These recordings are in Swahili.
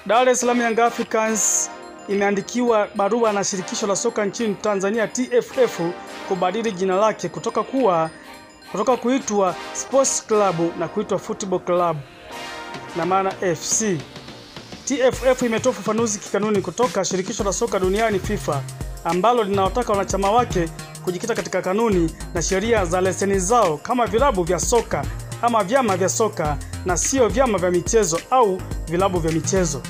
Dar es Salaam Young Africans imeandikiwa barua na shirikisho la soka nchini Tanzania TFF kubadili jina lake kutoka kuwa kutoka kuitwa Sports Club na kuitwa Football Club na maana FC. TFF imetoa ufafanuzi kikanuni kutoka shirikisho la soka duniani FIFA ambalo linawataka wanachama wake kujikita katika kanuni na sheria za leseni zao kama vilabu vya soka ama vyama vya soka na sio vyama vya michezo au vilabu vya michezo.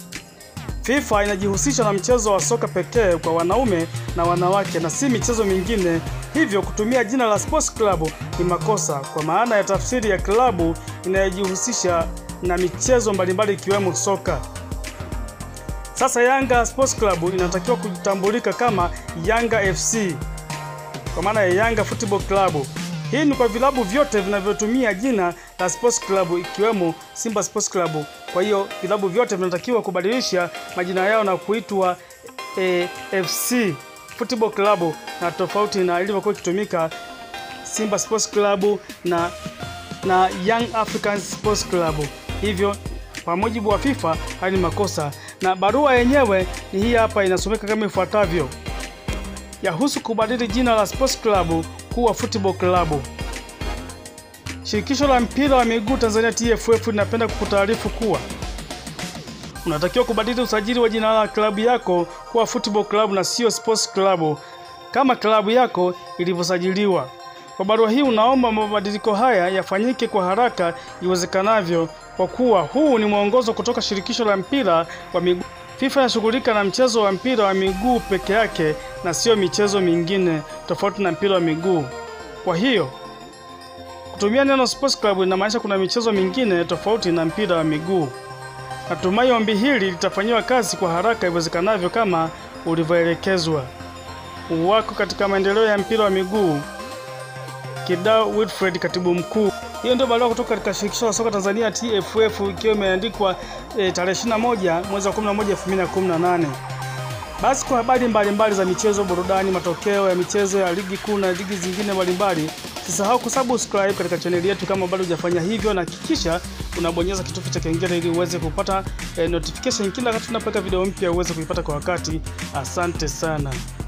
FIFA inajihusisha na mchezo wa soka pekee kwa wanaume na wanawake na si michezo mingine, hivyo kutumia jina la Sports Club ni makosa kwa maana ya tafsiri ya klabu inayojihusisha na michezo mbalimbali ikiwemo soka. Sasa Yanga Sports Club inatakiwa kutambulika kama Yanga FC kwa maana ya Yanga Football Club. Hii ni kwa vilabu vyote vinavyotumia jina la Sports Club ikiwemo Simba Sports Club. Kwa hiyo vilabu vyote vinatakiwa kubadilisha majina yao na kuitwa e, FC Football Club na tofauti na ilivyokuwa ikitumika Simba Sports Club na na Young Africans Sports Club. Hivyo kwa mujibu wa FIFA haya ni makosa, na barua yenyewe ni hii hapa, inasomeka kama ifuatavyo: yahusu kubadili jina la Sports Club kuwa Football Club. Shirikisho la mpira wa miguu Tanzania TFF linapenda kukutaarifu kuwa unatakiwa kubadili usajili wa jina la klabu yako kuwa Football Club na sio Sports Club kama klabu yako ilivyosajiliwa. Kwa barua hii unaomba mabadiliko haya yafanyike kwa haraka iwezekanavyo, kwa kuwa huu ni mwongozo kutoka shirikisho la mpira wa miguu. FIFA inashughulika na mchezo wa mpira wa miguu peke yake na sio michezo mingine tofauti na mpira wa miguu. Kwa hiyo kutumia neno Sports Club inamaanisha kuna michezo mingine tofauti na mpira wa miguu. Natumai ombi hili litafanyiwa kazi kwa haraka iwezekanavyo kama ulivyoelekezwa. Wako katika maendeleo ya mpira wa miguu Kidau Wilfred, katibu mkuu. Hiyo ndio barua kutoka katika shirikisho la soka Tanzania TFF, ikiwa imeandikwa e, tarehe 21 mwezi wa 11 2018. Basi kwa habari mbalimbali za michezo, burudani, matokeo ya michezo ya ligi kuu na ligi zingine mbalimbali, usisahau kusubscribe katika chaneli yetu kama bado hujafanya hivyo, na hakikisha unabonyeza kitufe cha kengele ili uweze kupata e, notification kila wakati tunapoweka video mpya uweze kuipata kwa wakati. Asante sana.